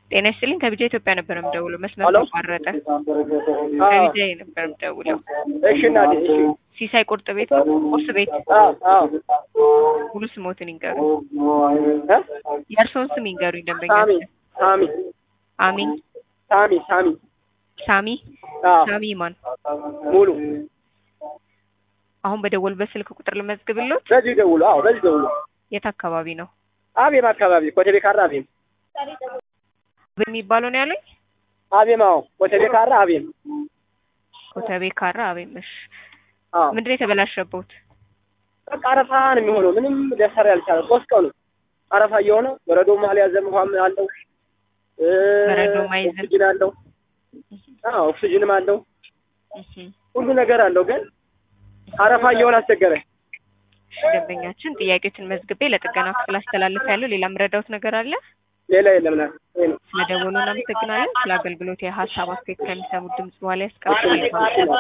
ጤና ይስጥልኝ ከቢጃ ኢትዮጵያ ነበር የምደውለው። መስመር ሄሎ? ተቋረጠ። አዎ። ከቢጃ ነበር የምደውለው። እሺ እናቴ እሺ ሲሳይ ቁርጥ ቤት ቁርስ ቤት አዎ አዎ ሙሉ ስሞትን ይንገሩ። እ የእርስዎን ስም ይንገሩኝ ሳሚ ደንበኛችን። ሳሚ አሚን ሳሚ ሳሚ ሳሚ አዎ ሳሚ ማን? ሙሉ አሁን በደወሉበት ስልክ ቁጥር ልመዝግብሎት። በዚህ ደውሉ አዎ በዚህ ደውሉ የት አካባቢ ነው አቤም አካባቢ ኮተቤ ካራ አቤም የሚባለው ነው ያሉኝ? አቤም አዎ ኮተቤ ካራ አቤም ኮተቤ ካራ አቤምሽ። አዎ ምንድን ነው የተበላሸበት? በቃ አረፋ ነው የሚሆነው ምንም ሊያሰራ ያልቻለ ሶስት ቀኑ አረፋ እየሆነ በረዶም አልያዘም ውሃም አለው እ በረዶም አይዝም። ኦክሲጅን አለው አዎ ኦክሲጅንም አለው እህ ሁሉ ነገር አለው ግን አረፋ እየሆነ አስቸገረ እሺ ደንበኛችን ጥያቄዎችን መዝግቤ ለጥገና ክፍል አስተላልፍ ያለው ሌላ የምረዳውት ነገር አለ? ሌላ የለም ና ይሄ ነው ስለደወሉ እናመሰግናለን። ስለ አገልግሎት የሀሳብ አስተያየት ከሚሰሙት ድምጽ በኋላ ያስቀምጡ።